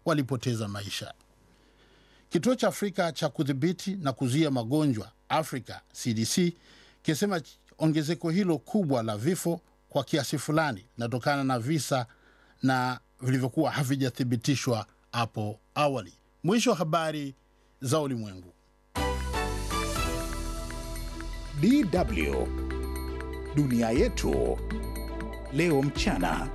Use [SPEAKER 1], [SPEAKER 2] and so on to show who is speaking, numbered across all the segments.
[SPEAKER 1] walipoteza maisha. Kituo cha Afrika cha kudhibiti na kuzuia magonjwa Afrika CDC kisema ongezeko hilo kubwa la vifo kwa kiasi fulani linatokana na visa na vilivyokuwa havijathibitishwa hapo awali. Mwisho wa habari za ulimwengu.
[SPEAKER 2] DW dunia yetu leo mchana.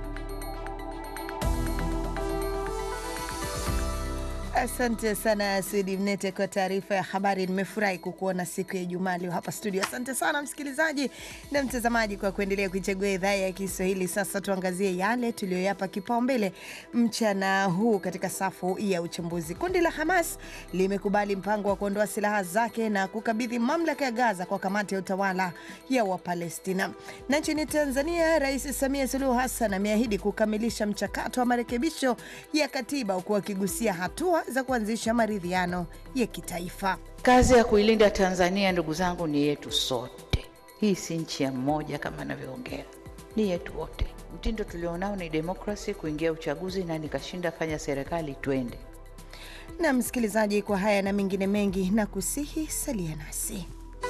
[SPEAKER 3] Asante sana Sudi Mnete kwa taarifa ya habari. Nimefurahi kukuona siku ya Ijumaa leo hapa studio. Asante sana msikilizaji na mtazamaji kwa kuendelea kuichagua idhaa ya Kiswahili. Sasa tuangazie yale tuliyoyapa kipaumbele mchana huu katika safu ya uchambuzi. Kundi la Hamas limekubali mpango wa kuondoa silaha zake na kukabidhi mamlaka ya Gaza kwa kamati ya utawala ya Wapalestina. Na nchini Tanzania, Rais Samia Suluhu Hassan ameahidi kukamilisha mchakato wa marekebisho ya katiba huku akigusia hatua za kuanzisha maridhiano ya kitaifa.
[SPEAKER 4] Kazi ya kuilinda Tanzania, ndugu zangu, ni yetu sote. Hii si nchi ya mmoja kama anavyoongea, ni yetu wote. Mtindo tulionao ni demokrasi, kuingia uchaguzi na nikashinda, fanya serikali, twende.
[SPEAKER 3] Na msikilizaji, kwa haya na mengine mengi, na kusihi salia nasi.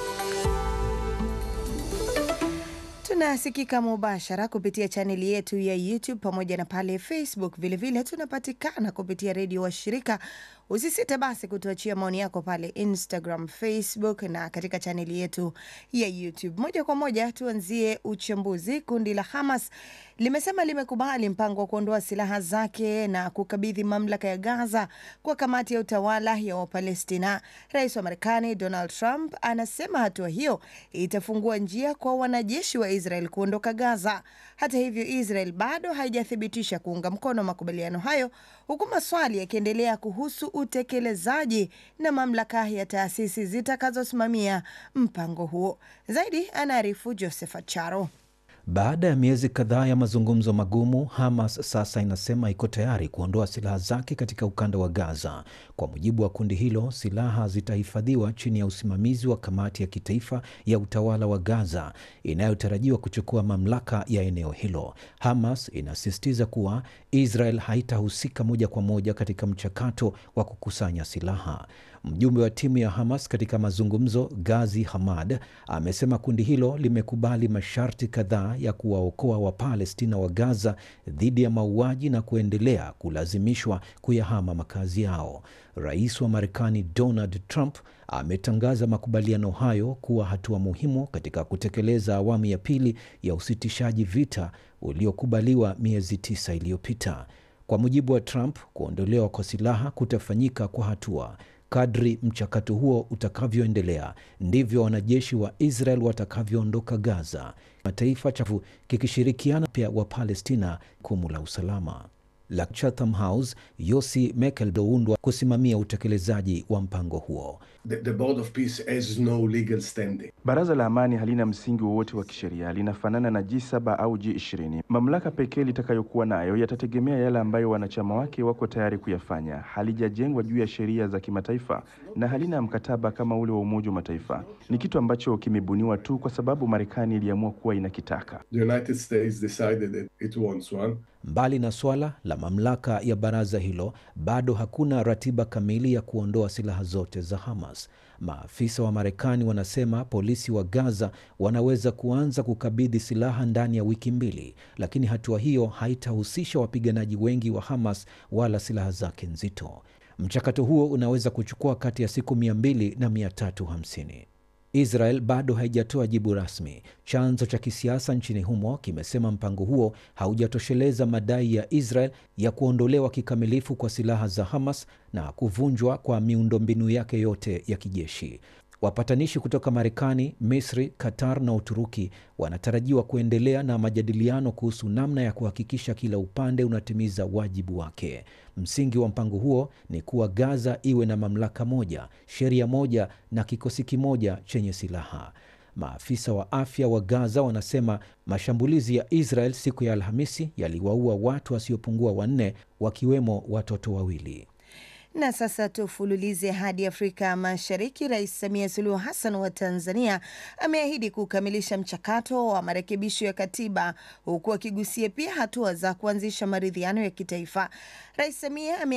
[SPEAKER 3] Tunasikika mubashara kupitia chaneli yetu ya YouTube pamoja na pale Facebook. Vilevile tunapatikana kupitia redio wa shirika. Usisite basi kutuachia maoni yako pale Instagram, Facebook na katika chaneli yetu ya YouTube. Moja kwa moja tuanzie uchambuzi. Kundi la Hamas limesema limekubali mpango wa kuondoa silaha zake na kukabidhi mamlaka ya Gaza kwa kamati ya utawala ya Wapalestina. Rais wa Marekani Donald Trump anasema hatua hiyo itafungua njia kwa wanajeshi wa Israel kuondoka Gaza. Hata hivyo, Israel bado haijathibitisha kuunga mkono makubaliano hayo, huku maswali yakiendelea kuhusu utekelezaji na mamlaka ya taasisi zitakazosimamia mpango huo. Zaidi anaarifu Joseph Acharo.
[SPEAKER 5] Baada ya miezi kadhaa ya mazungumzo magumu, Hamas sasa inasema iko tayari kuondoa silaha zake katika ukanda wa Gaza. Kwa mujibu wa kundi hilo, silaha zitahifadhiwa chini ya usimamizi wa kamati ya kitaifa ya utawala wa Gaza inayotarajiwa kuchukua mamlaka ya eneo hilo. Hamas inasisitiza kuwa Israel haitahusika moja kwa moja katika mchakato wa kukusanya silaha. Mjumbe wa timu ya Hamas katika mazungumzo, Gazi Hamad, amesema kundi hilo limekubali masharti kadhaa ya kuwaokoa Wapalestina wa Gaza dhidi ya mauaji na kuendelea kulazimishwa kuyahama makazi yao. Rais wa Marekani Donald Trump ametangaza makubaliano hayo kuwa hatua muhimu katika kutekeleza awamu ya pili ya usitishaji vita uliokubaliwa miezi tisa iliyopita. Kwa mujibu wa Trump, kuondolewa kwa silaha kutafanyika kwa hatua. Kadri mchakato huo utakavyoendelea ndivyo wanajeshi wa Israel watakavyoondoka Gaza, mataifa chafu kikishirikiana pia wa Palestina kumu la usalama la Chatham House, Yossi Mekel doundwa kusimamia utekelezaji wa mpango huo.
[SPEAKER 6] The, the Board of Peace has no legal standing.
[SPEAKER 7] Baraza la Amani halina msingi wowote wa kisheria, linafanana na G7 au G20. Mamlaka pekee litakayokuwa nayo yatategemea yale ambayo wanachama wake wako tayari kuyafanya. Halijajengwa juu ya sheria za kimataifa na halina mkataba kama ule wa Umoja wa Mataifa. Ni kitu ambacho kimebuniwa tu kwa sababu Marekani iliamua kuwa inakitaka.
[SPEAKER 6] The United States decided that it wants one.
[SPEAKER 5] Mbali na swala la mamlaka ya baraza hilo, bado hakuna ratiba kamili ya kuondoa silaha zote za Hamas. Maafisa wa Marekani wanasema polisi wa Gaza wanaweza kuanza kukabidhi silaha ndani ya wiki mbili, lakini hatua hiyo haitahusisha wapiganaji wengi wa Hamas wala silaha zake nzito. Mchakato huo unaweza kuchukua kati ya siku mia mbili na mia tatu hamsini. Israel bado haijatoa jibu rasmi. Chanzo cha kisiasa nchini humo kimesema mpango huo haujatosheleza madai ya Israel ya kuondolewa kikamilifu kwa silaha za Hamas na kuvunjwa kwa miundombinu yake yote ya kijeshi. Wapatanishi kutoka Marekani, Misri, Qatar na Uturuki wanatarajiwa kuendelea na majadiliano kuhusu namna ya kuhakikisha kila upande unatimiza wajibu wake. Msingi wa mpango huo ni kuwa Gaza iwe na mamlaka moja, sheria moja na kikosi kimoja chenye silaha. Maafisa wa afya wa Gaza wanasema mashambulizi ya Israel siku ya Alhamisi yaliwaua watu wasiopungua wanne, wakiwemo watoto wawili.
[SPEAKER 3] Na sasa tufululize hadi Afrika Mashariki. Rais Samia Suluhu Hassan wa Tanzania ameahidi kukamilisha mchakato wa marekebisho ya katiba huku akigusia pia hatua za kuanzisha maridhiano ya kitaifa. Rais Samia ame